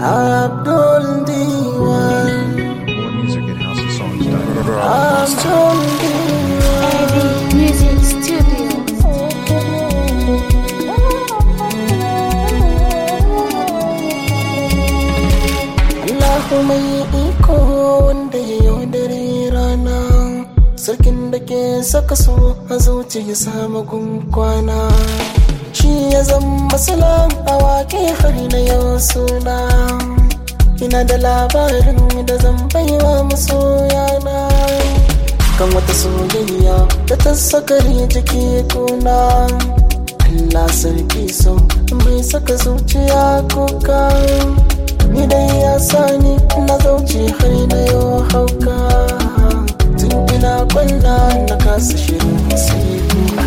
Abdul Diwan More music at houseofsongs.com. Abdul Diwan Ivy Music Studio. Allahu mai iko wanda ya yaudare rana Sarkin da ke saka so a zuciya samu kwana Shi ya zama salam a waƙe har na yau suna Ina da labarin da zan baiwa masoyana Kan wata soyayya da ta sakari jiki kuna Allah sarki so mai saka zuciya kuka Ni dai ya sani na zauce har na yau hauka Tun ina kwalla na kasa shirin sai kuka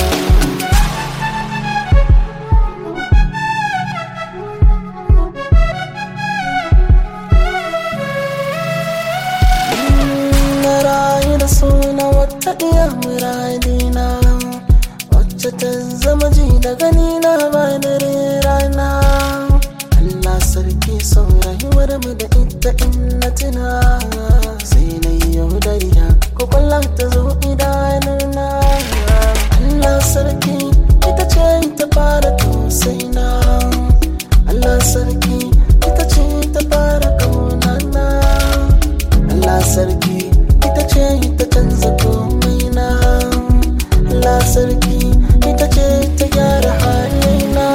na rayu da suna wata iya muradina wacce ta zama ji da gani na ba dare rana Allah sarki son rayuwar mu da ita in na tuna sai na yi yaudariya ko kwallon ta zo idanuna Allah sarki ita ce ta fara tausaina Allah sarki ita ce ta fara kaunana Allah sarki ita ce ta canza komai na Allah sarki ita ce ta gyara halina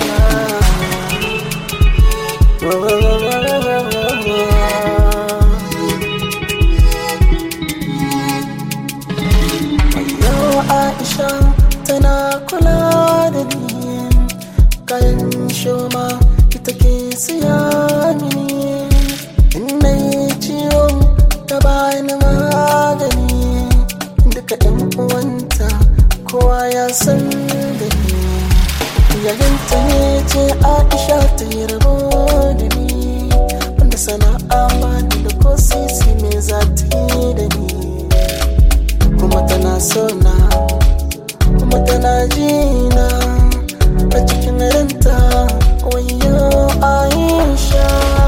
Yau Aisha tana kula da ni kayan shoma ita ke siya mini in na yi ciwo ta bani magani duka yan uwanta kowa ya san da ni yayanta ne ce aisha ta yi rabo da ni wanda sana'a ba ni da ko sisi me za ta yi da ni kuma tana so na kuma tana jina a cikin ranta wayo aisha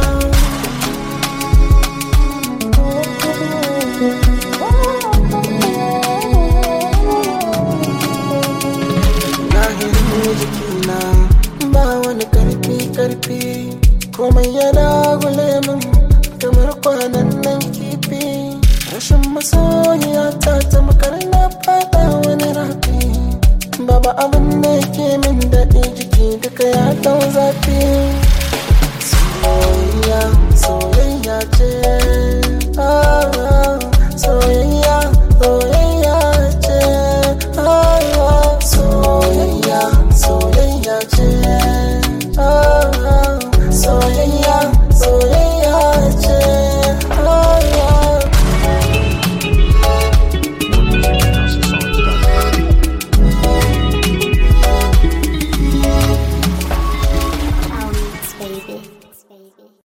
lahirin jikina ba wani karfi karfi komai yana gule min kamar kwanan nan kifi rashin masoyiya ta tamkar na fada wani rafi babu abin da ke min daɗi jiki duka ya dau zafi